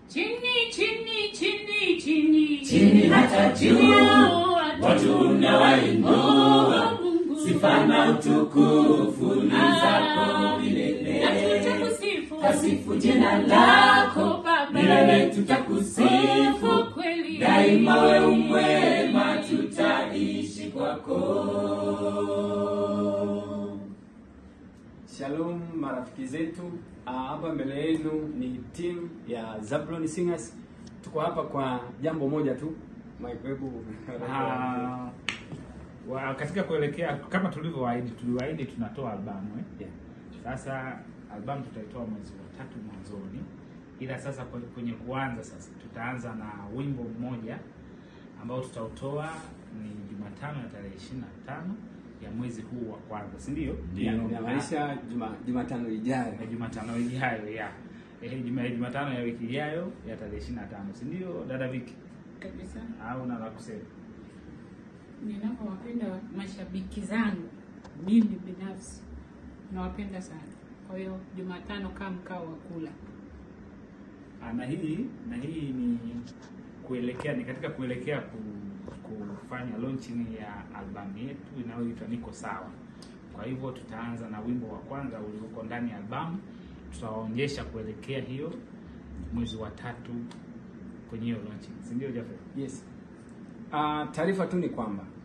chini chini chini chini Chini hata juu, Oh, watu unawainua. Mungu. Sifa na utukufu ni zako Ah, milele. na tutakusifu. Tasifu jina lako Baba. milele, tutakusifu Oh, kweli. daima. We umwema, tutaishi kwako. Shalom marafiki zetu, Ah, hapa mbele yenu ni team ya Zablon Singers. Tuko hapa kwa jambo moja tu. Mike, hebu Ah, wa, katika kuelekea kama tulivyowaahidi, tuliwaahidi tunatoa albamu eh? Yeah. Sasa albamu tutaitoa mwezi wa tatu mwanzoni, ila sasa kwe- kwenye kuanza sasa tutaanza na wimbo mmoja ambao tutautoa ni Jumatano ya tarehe ishirini na tano ya mwezi huu wa kwanza, si ndio? Ya- inamaanisha juma Jumatano ijayo. na Jumatano ijayo ya eh, Juma- Jumatano ya wiki ijayo ya tarehe ishirini na tano si ndio, dada Viki? kabisa Au na la kusema? ninapowapenda mashabiki zangu mimi binafsi nawapenda sana kwa hiyo jumatano kaa mkao wa kula Ah, na hii na hii ni kuelekea ni katika kuelekea ku, kufanya launching ya albamu yetu inayoitwa Niko Sawa. Kwa hivyo tutaanza na wimbo wa kwanza ulioko ndani ya albamu, tutawaonyesha kuelekea hiyo mwezi wa tatu kwenye hiyo launching, si ndio Jafet? Yes. Ah, taarifa tu ni kwamba